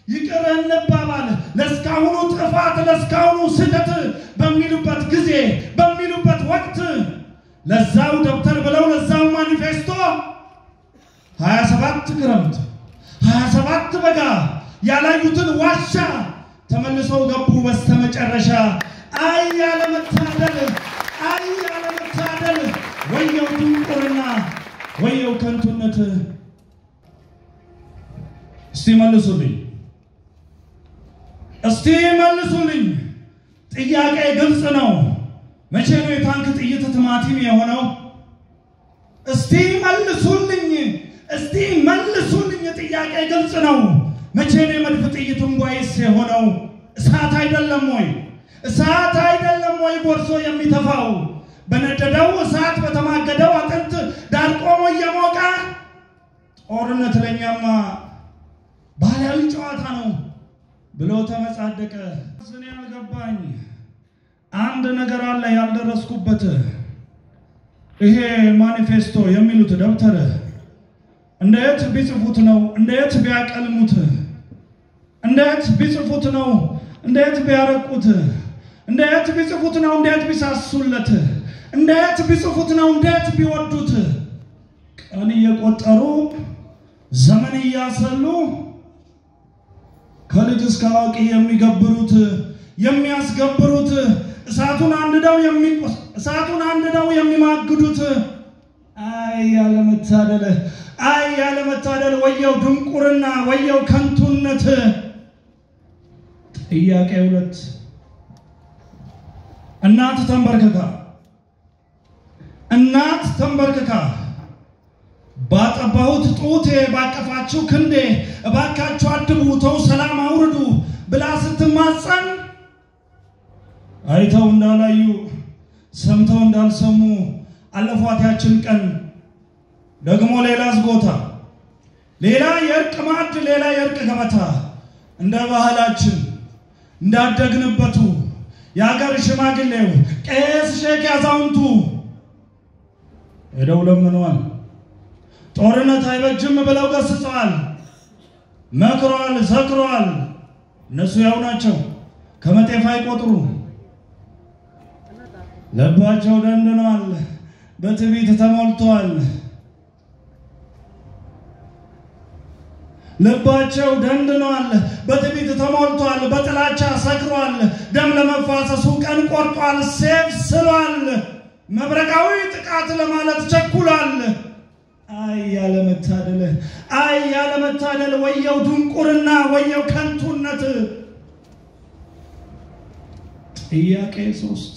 ይቅር እንባባል፣ ለእስካሁኑ ጥፋት ለእስካሁኑ ስህተት በሚሉበት ጊዜ በሚሉበት ወቅት ለዛው ደብተር ብለው ለዛው ማኒፌስቶ ሀያ ሰባት ክረምት ሀያ ሰባት በጋ ያላዩትን ዋሻ ተመልሰው ገቡ በስተመጨረሻ። አይ ያለመታደል፣ አይ ያለመታደል፣ ወየው ድንቁርና፣ ወየው ከንቱነት። እስቲ መልሱልኝ፣ እስቲ መልሱልኝ። ጥያቄ ግልጽ ነው። መቼ ነው የታንክ ጥይት ቲማቲም የሆነው? እስቲ መልሱልኝ፣ እስቲ መልሱልኝ። ጥያቄ ግልጽ ነው። መቼ ነው የመድፍ ጥይት እንቧይስ የሆነው? እሳት አይደለም ወይ? እሳት አይደለም ወይ ጎርሶ የሚተፋው? በነደደው እሳት በተማገደው አጥንት ዳር ቆሞ እየሞቀ ጦርነት ለኛማ ባህላዊ ጨዋታ ነው ብሎ ተመጻደቀ። እኔ ያልገባኝ አንድ ነገር አለ ያልደረስኩበት። ይሄ ማኒፌስቶ የሚሉት ደብተር እንዴት ቢጽፉት ነው? እንዴት ቢያቀልሙት? እንዴት ቢጽፉት ነው? እንዴት ቢያረቁት? እንዴት ቢጽፉት ነው? እንዴት ቢሳሱለት? እንዴት ቢጽፉት ነው? እንዴት ቢወዱት? ቀን እየቆጠሩ ዘመን እያሰሉ ከልጅ እስከ አዋቂ የሚገብሩት የሚያስገብሩት እሳቱን አንድደው የሚቆስ እሳቱን አንድደው የሚማግዱት አይ ያለመታደል አይ ያለመታደል ወየው ድንቁርና ወየው ከንቱነት። ጥያቄ ሁለት እናት ተንበርክካ እናት ተንበርክካ ባጠባሁት ጡቴ ባቀፋችሁ ክንዴ እባካችሁ አድቡ ተው ሰላም አውርዱ ብላ ስትማጸን አይተው እንዳላዩ ሰምተው እንዳልሰሙ አለፏት ያችን ቀን። ደግሞ ሌላ ዝጎታ፣ ሌላ የእርቅ ማዕድ፣ ሌላ የእርቅ ገበታ እንደ ባህላችን እንዳደግንበቱ የአገር ሽማግሌው ቄስ ሼክ ያዛውንቱ ሄደው ለምነዋል። ጦርነት አይበጅም ብለው ገስጸዋል፣ መክረዋል፣ ዘክረዋል። እነሱ ያው ናቸው፣ ከመጤፍ አይቆጥሩ። ልባቸው ደንድኗል፣ በትዕቢት ተሞልተዋል። ልባቸው ደንድኗል፣ በትዕቢት ተሞልቷል፣ በጥላቻ ሰክሯል። ደም ለመፋሰሱ ቀን ቆርጧል፣ ሴፍ ስሏል፣ መብረቃዊ ጥቃት ለማለት ቸኩሏል። አይ ያለመታደል፣ አይ ያለመታደል፣ ወየው ድንቁርና፣ ወየው ከንቱነት። ጥያቄ ሶስት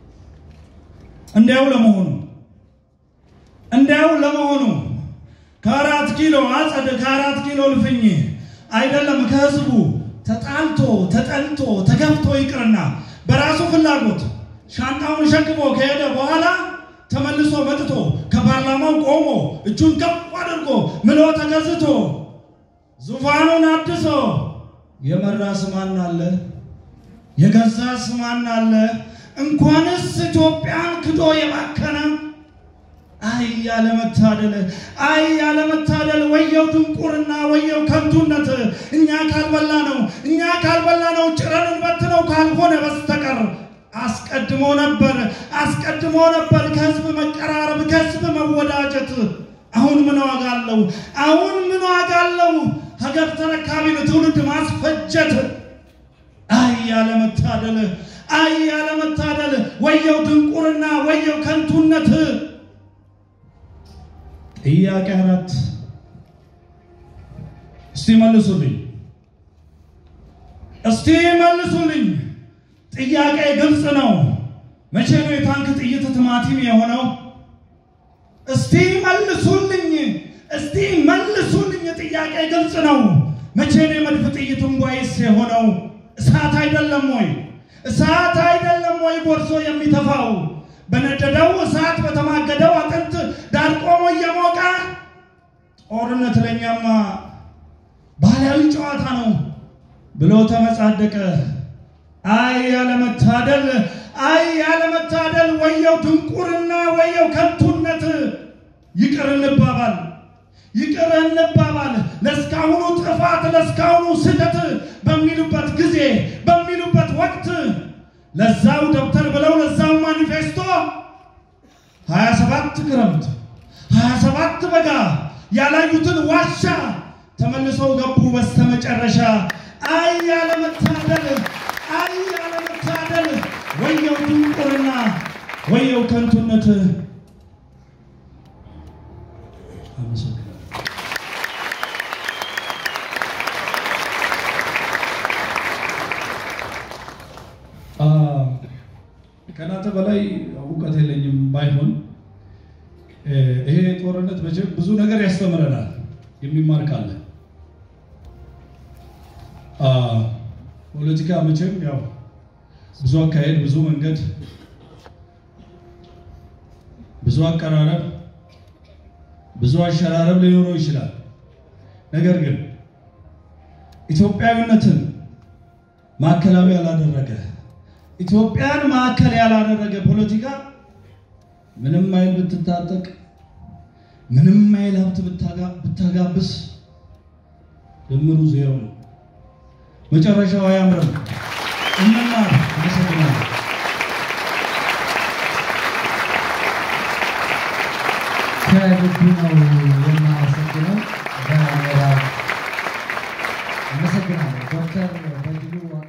እንዲያው ለመሆኑ እንዲያው ለመሆኑ ከአራት ኪሎ አጸድ ከአራት ኪሎ ልፍኝ አይደለም ከህዝቡ ተጣልቶ ተጠልቶ ተገፍቶ ይቅርና በራሱ ፍላጎት ሻንጣውን ሸክሞ ከሄደ በኋላ ተመልሶ መጥቶ ከፓርላማው ቆሞ እጁን ከፍ አድርጎ ምሎ ተገዝቶ ዙፋኑን አድሶ የመራ ስማን አለ የገዛ ስማን አለ እንኳንስ ኢትዮጵያን ክዶ የባከነ አይ ያለመታደል፣ አይ ያለመታደል፣ ወየው ድንቁርና፣ ወየው ከንቱነት። እኛ ካልበላ ነው እኛ ካልበላ ነው ጭረን እንበትነው ካልሆነ በስተቀር አስቀድሞ ነበር አስቀድሞ ነበር ከህዝብ መቀራረብ ከህዝብ መወዳጀት። አሁን ምን ዋጋ አለው? አሁን ምን ዋጋ አለው? ሀገር ተረካቢን ትውልድ ማስፈጀት። አይ ያለመታደል፣ አይ ያለመታደል፣ ወየው ድንቁርና፣ ወየው ከንቱነት። ጥያቄ አራት እስቲ መልሱልኝ፣ እስቲ መልሱልኝ። ጥያቄ ግልጽ ነው። መቼ ነው የታንክ ጥይት ቲማቲም የሆነው? እስቲ መልሱልኝ፣ እስቲ መልሱልኝ። ጥያቄ ግልጽ ነው። መቼ ነው የመድፍ ጥይት እንቧይስ የሆነው? እሳት አይደለም ወይ? እሳት አይደለም ወይ ጎርሶ የሚተፋው? በነደደው እሳት በተማገደው አጥንት ዳር ቆሞ እየሞቀ ጦርነት ለኛማ ባህላዊ ጨዋታ ነው ብሎ ተመጻደቀ። አይ ያለመታደል፣ አይ ያለመታደል፣ ወየው ድንቁርና፣ ወየው ከንቱነት። ይቅር እንባባል፣ ይቅር እንባባል፣ ለእስካሁኑ ጥፋት ለእስካሁኑ ስህተት በሚሉበት ጊዜ በሚሉበት ወቅት ለዛው ደብተር ብለው ለዛው ማኒፌስቶ 27 ክረምት 27 በጋ ያላዩትን ዋሻ ተመልሰው ገቡ በስተመጨረሻ። አይ ያለመታደል፣ አይ ያለመታደል፣ ወየው ድንቁርና፣ ወየው ከንቱነት። አመሰግናለሁ። ከእናንተ በላይ እውቀት የለኝም ባይሆን ይሄ ጦርነት መቼም ብዙ ነገር ያስተምረናል። የሚማር ካለ ፖለቲካ መቼም ያው ብዙ አካሄድ፣ ብዙ መንገድ፣ ብዙ አቀራረብ፣ ብዙ አሸራረብ ሊኖረው ይችላል። ነገር ግን ኢትዮጵያዊነትን ማዕከላዊ ያላደረገ ኢትዮጵያን ማዕከል ያላደረገ ፖለቲካ ምንም አይል ብትታጠቅ ምንም አይል ሀብት ብታጋብስ ድምሩ ዜሮ ነው። መጨረሻው አያምርም። እንማር። አመሰግናለሁ። ከልቡ ነው የማመሰግነው። በምዕራብ አመሰግናለሁ ዶክተር በድሉ